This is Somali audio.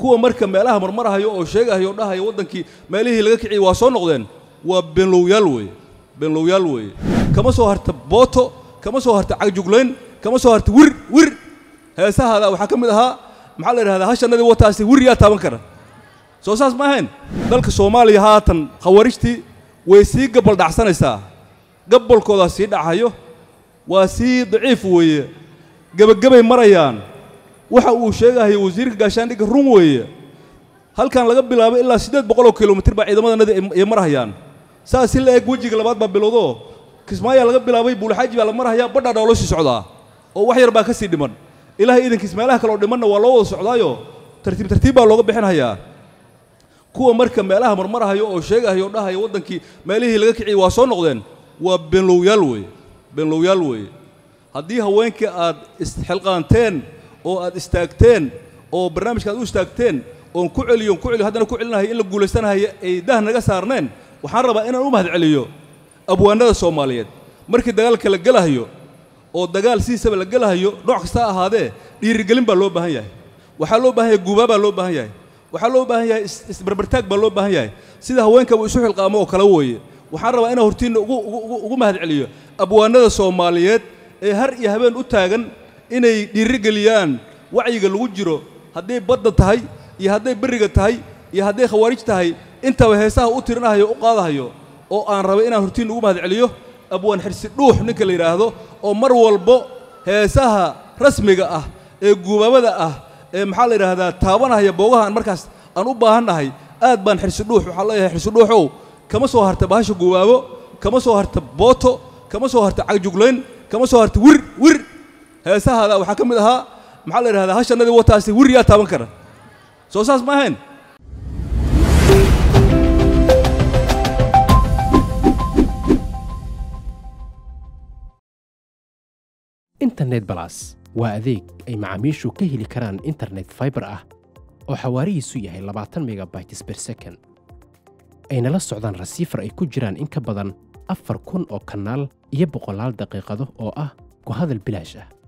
kuwa marka meelaha marmarahayo oo sheegahayo oo dhahayo waddankii meelihii laga kiciyey waa soo noqdeen waa beenlowyaal weeye beenlowyaal weeye kama soo harta booto kama soo harta cagjuglayn kama soo harta wir wir heesahaada waxaa ka mid ahaa maxaa la yidhahdaa hashanadii wataasi wir yaa taaban kara soo saas ma ahayn dalka soomaaliya haatan khawarijtii way sii gabaldhacsanaysaa gabolkoodaa sii dhacayo waa sii daciif weeye gebagabay marayaan waxa uu sheegahayo wasiirka gaashaandhigga run weeye halkan laga bilaabo ilaa siddeed boqol oo kilomitir baa ciidamadannadii ay marhayaan saas si la eg wejiga labaad baa bilowdoo kismaayaa laga bilaabay buulxaaji baa la marhayaa badhaa dhaa loo sii socdaa oo wax yar baa ka sii dhiman ilaahay iidankiis meelaha kale oo dhimanna waa loo wada socdaayo tartiib tartiib baa looga bixinhayaa kuwa marka meelaha marmarahayo oo sheegahayo oo dhahayo waddankii meelihii laga kiciyey waa soo noqdeen waa beenlowyaal weeye beenlowyaal weeye haddii haweenkii aad isxilqaanteen oo aad istaagteen oo barnaamijka aad u istaagteen oon ku celiyo on ku celiyo haddana ku celinahayo in la guulaysanahayo ay dah naga saarneen waxaan rabaa inaan u mahad celiyo abwaanada soomaaliyeed markii dagaalka la gelahayo oo dagaal sidiisaba la gelahayo nooc kasta ha ahaadee dhiirigelin baa loo baahan yahay waxaa loo baahan yahay guubaa baa loo baahan yahay waxaa loo baahan yahay isbarbartaag baa loo baahan yahay sida haweenka uu isu xilqaamo oo kale weeye waxaan rabaa inaan hortiinna ugu mahad celiyo abwaanada soomaaliyeed ee har iyo habeen u taagan inay dhiirigeliyaan wacyiga lagu jiro hadday badda tahay iyo hadday berriga tahay iyo hadday khawaarij tahay intaba heesaha u tirinahayo u qaadahayo oo aan rabay inaan hortiin ugu mahad celiyo abwaan xirsi dhuux ninka la yidhaahdo oo mar walbo heesaha rasmiga ah ee guubaabada ah ee maxaa la yidhaahdaa taabanahaya boogaha aan markaas aan u baahannahay aad baan xirsi dhuux waxaan leeyahay xirsi dhuuxow kama soo harta bahasha guubaabo kama soo harta booto kama soo harta cagjuglayn kama soo harta wir wir heesahaada waxaa ka mid ahaa maxaa la yidhahdaa hashanadii wataasi wir yaa taaban kara soo saas ma ahayn internet balas waa adeeg ay macaamiishu ka heli karaan internet faibar ah oo xawaarihiisu yahay labaatan megabytes ber second ayna la socdaan rasiifar ay ku jiraan in ka badan afar kun oo kanaal iyo boqolaal daqiiqado oo ah ku hadal bilaash ah